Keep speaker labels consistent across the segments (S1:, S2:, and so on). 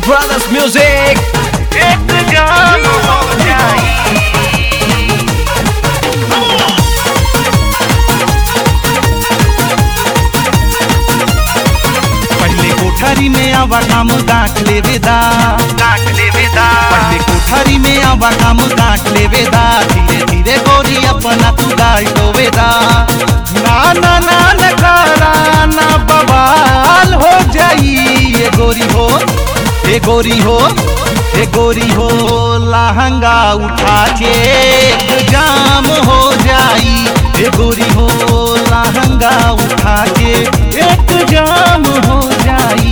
S1: Brothers Music
S2: एक जान हो जाई
S3: पहले कोठरी में आवा काम गांठ ले वेदा
S2: काट ले विदा
S3: पहले कोठरी में आवा काम गांठ ले वेदा धीरे धीरे गोरी अपना तू गाल तो वेदा ना ना ना न करा ना बवाल हो जाई ये गोरी हो ये गोरी हो ये गोरी हो लहंगा उठा के एक जाम हो जाई ये गोरी हो लहंगा उठा के एक जाम हो जाई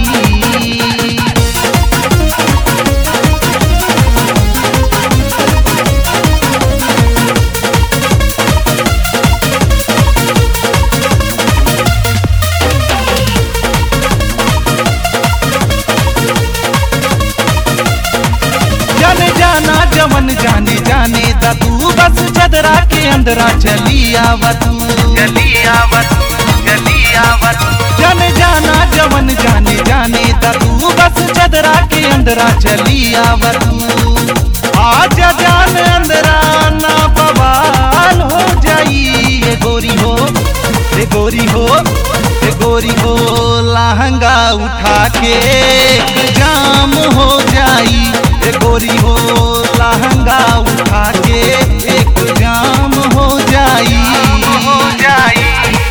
S3: जाने जाना जवन जाने जाने दा तू बस चदरा के अंदरा चली आवा तू
S2: जली आवत जली आवत
S3: जाने जाना जवन जाने जाने दा तू बस चदरा के अंदरा चली आवा तू आजा जान अंदरा ना बवाल हो जाई ये गोरी हो ये गोरी हो ये गोरी हो लहंगा उठा के एक जाम हो जाई ये गोरी हो लहंगा उठा के एक जाम हो जाई
S2: हो जाई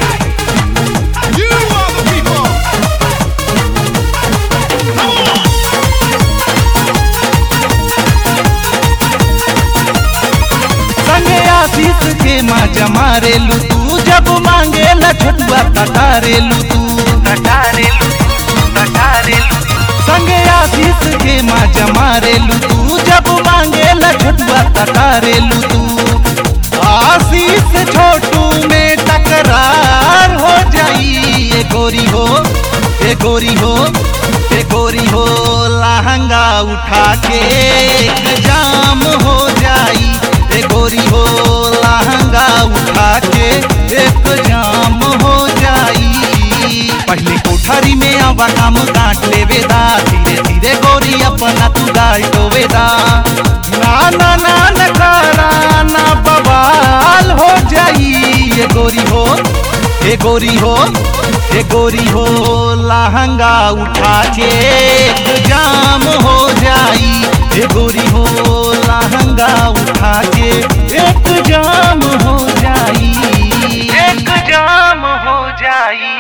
S3: संगे आशीष के माँ जमारे लू तू जब मांगे ला छोटुआ तटारे लू तू
S2: कटारे लू कटारे लू
S3: संगे आशीष के माँ जमारे लू तू जब मांगे ला छोटुआ तटारे लू तू आशीष छोटू में टकरार हो जाई ये गोरी हो ये गोरी हो ये गोरी हो लहंगा उठा के एक जाम हो जाई ये गोरी हो लहंगा उठा के एक जाम हो जाई पहले कोठरी में आवा काम काट ले वेदा धीरे धीरे गोरी अपना तू गाल तो वेदा ना ना ना न करा ना बवाल हो जाई ये गोरी हो ये गोरी हो ये गोरी हो लहंगा उठा के एक जाम हो जाई ये गोरी हो लहंगा उठा के एक जाम हो जाई
S2: एक जाम हो जाई